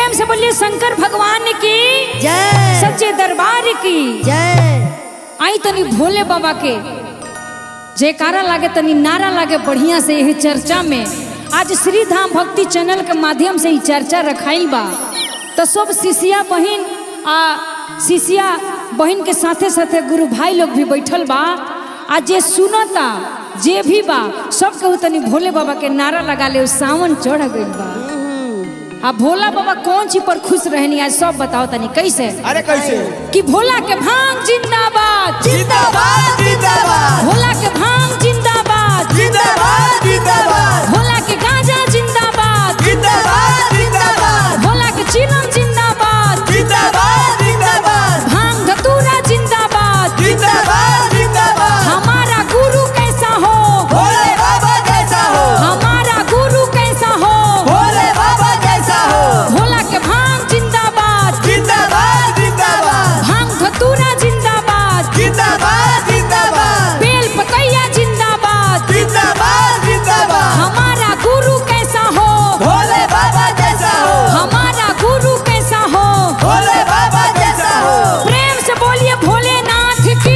प्रेम से बोलिए शंकर भगवान की जय सच्चे दरबार की जय आई तनी भोले बाबा के जयकारा लागे तनी नारा लागे बढ़िया से यही चर्चा में आज श्री धाम भक्ति चैनल के माध्यम से ही चर्चा रखाइल बा तो सब शिष्या बहन आ शिष्या बहन के साथे साथे गुरु भाई लोग भी बैठल बा आ जे सुनता जे भी बा सब केहू तनी भोले बाबा के नारा लगा ले सावन चढ़ गइल बा आ भोला बाबा कौन चीज पर खुश रहनी आज सब बताओ तनी कैसे अरे कैसे कि भोला के भांग जिंदाबाद जिंदाबाद जिंदाबाद भोला के भांग जिंदाबाद जिंदाबाद जिंदाबाद भोला के गांजा जिंदाबाद जिंदाबाद जिंदाबाद भोला के चिलम जिंदाबाद जिंदाबाद जिंदाबाद भांग धतूरा जिंदाबाद जिंदाबाद जिंदाबाद हमारा गुरु कैसा हो भोले बाबा जैसा हो हमारा गुरु कैसा हो भोले बाबा जैसा हो भोला के भांग जिंदाबाद जिंदाबाद जिंदाबाद भांग धतूरा जिंदाबाद जिंदाबाद जिंदाबाद बेल पकैया जिंदाबाद जिंदाबाद जिंदाबाद हमारा गुरु कैसा हो भोले बाबा जैसा हो हमारा गुरु कैसा हो भोले बाबा जैसा हो प्रेम से बोलिए भोलेनाथ की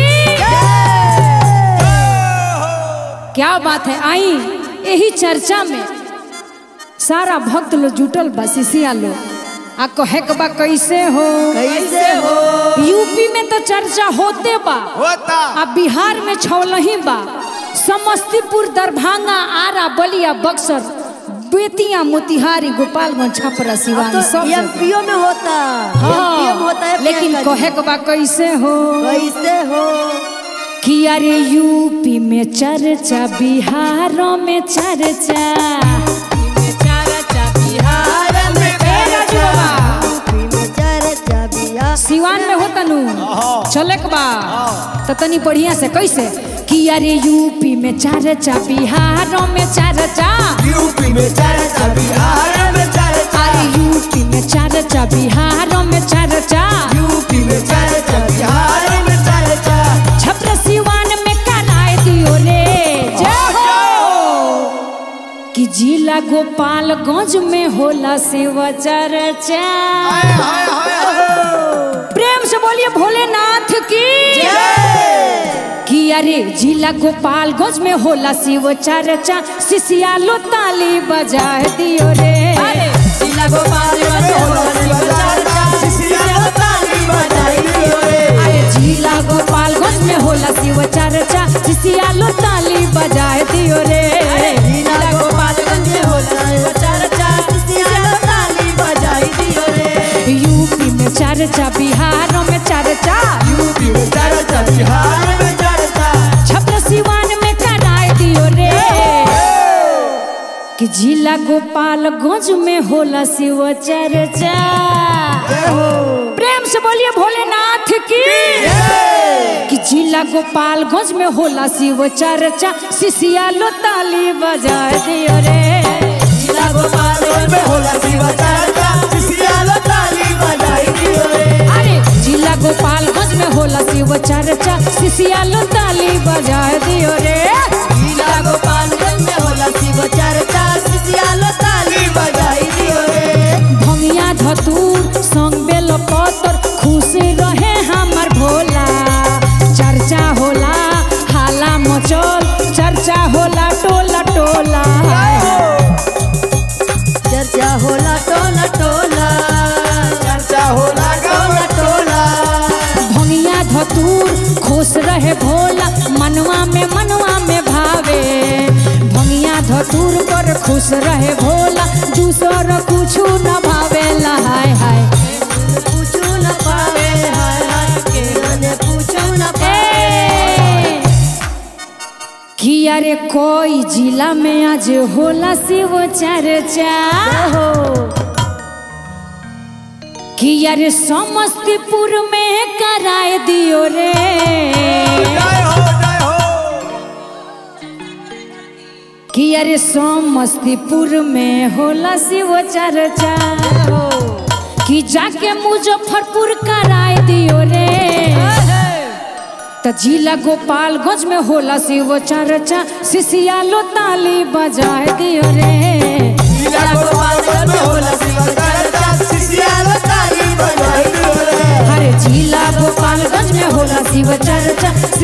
क्या बात है आई यही चर्चा में सारा भक्त लोग जुटल बा शिष्या लोग आ कहे के बा कैसे हो कैसे हो यूपी में तो चर्चा होते बा होता आ बिहार में छौलही बा समस्तीपुर दरभंगा आरा बलिया बक्सर बेतिया मोतिहारी गोपालगंज छपरा सिवान तो सब जगह। एमपीओ में होता एमपीओ में होता है लेकिन प्रियंका जी। कहे के बा कैसे हो कैसे हो कि अरे यूपी में चर्चा बिहारों में चर्चा बिहार में यूपी में चर्चा बिया सिवान में होता नु चले के बा तो तनी बढ़िया से कैसे कि अरे यूपी में चर्चा बिहारों में चर्चा यूपी में चर्चा बिहार में चर्चा अरे यूपी में चर्चा बिहारों में चर्चा यूपी में चर्चा बिहार में चर्चा छपरा सिवान में कराए दियो रे जय हो कि जिला गोपालगंज में होला शिव चर्चा हाय हाय हाय प्रेम से बोलिए भोलेनाथ की कि अरे जिला गोपालगंज में होला शिव चर्चा शिशिया लो ताली बजा दियो रे जिला गोपालगंज में होला शिव चर्चा शिशिया ताली बजाई दियो रे अरे जिला गोपालगंज में होला शिव चर्चा शिशिया लो ताली बजा दियो रे जिला गोपालगंज में होला शिव चर्चा शिशिया ताली बजाई दियो रे यूपी में चर्चा बिहारों में चर्चा यूपी में चर्चा बिहार में चर्चा छपरा सिवान में कराए दियो रे कि जिला गोपालगंज में होला शिव चर्चा प्रेम से बोलिए भोलेनाथ की कि जिला गोपालगंज में होला शिव चर्चा शिशिया लो ताली बजा दियो रे जिला गोपालगंज में होला शिव चर्चा शिशिया ताली बजाई दियो रे अरे जिला गोपालगंज में होला शिव चर्चा शिशिया लो ताली बजा दियो रे जिला गोपालगंज में होला शिव चर्चा शिशिया ताली बजाई दियो रे भंगिया धतूर संग बेल पतर खुश रहे हमर भोला चर्चा होला हाला मचल चर्चा होला टोला टोला चर्चा होला टोला टोला चर्चा होला गाँव टोला भंगिया धतूर खुश रहे भोला मनवा में मनवा में भावे भंगिया धतूर पर खुश रहे भोला दूसर कुछु न भावे हाय हाय पूछू न पावे हाय हाय के मने पूछू न पावे ए, कि अरे कोई जिला में आज होला शिव चर्चा हो कि अरे समस्तीपुर में कराए दियो रे जय हो जय हो कि अरे समस्तीपुर में होला शिव चर्चा कि जाके मुजफ्फरपुर कराए दियो रे त जिला गोपालगंज में होला शिव चर्चा शिशिया लो ताली बजाए दियो रे जिला गोपालगंज में होला शिव चर्चा शिशिया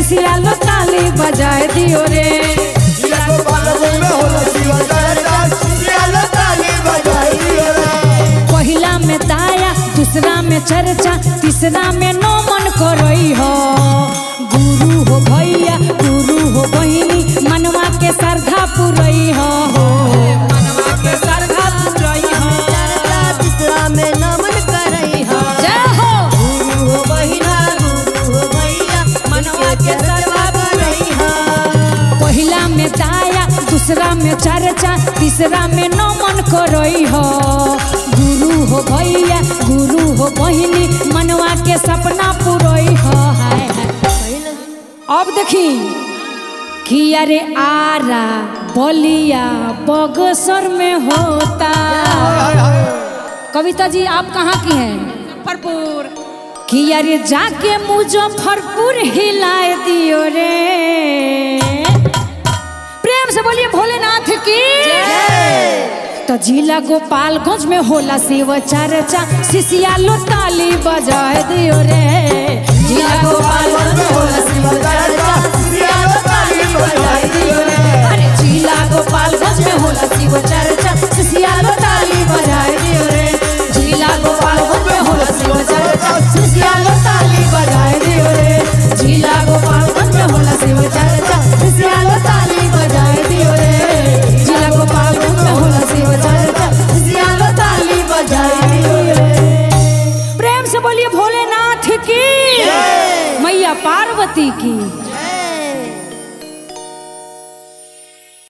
शिशिया लो ताली बजाए दियो रे जिला गोपालगंज में होला शिव चर्चा सियालो ताली बजाई दियो रे पहिला में दाया दूसरा में चर्चा तीसरा में नमन करई हो गुरु हो भैया गुरु हो बहिनी मनवा के श्रद्धा पुरई हो मनवा के श्रद्धा पुरई हो चर्चा तीसरा में नमन करई हा जय हो गुरु हो बहिना गुरु हो भैया मनवा के सर्वा करई हा पहिला में दाया दूसरा में चर्चा तीसरा में नमन करई हो गुरु हो भैया गुरु हो बहिनी मनवा के सपना पुरई हो हाय हाय अब देखी कि अरे आरा बलिया बगसर में होता कविता जी आप कहाँ की हैं मुजफ्फरपुर कि अरे जाके मुजफ्फरपुर हिलाए दियो रे प्रेम से बोलिए भोलेनाथ की तो जिला गोपालगंज में होला शिव चर्चा शिशिया लो ताली बजाए दियो रे जिला गोपालगंज में होला शिव चर्चा सियालो ताली बजाई दियो रे अरे जिला गोपालगंज में होला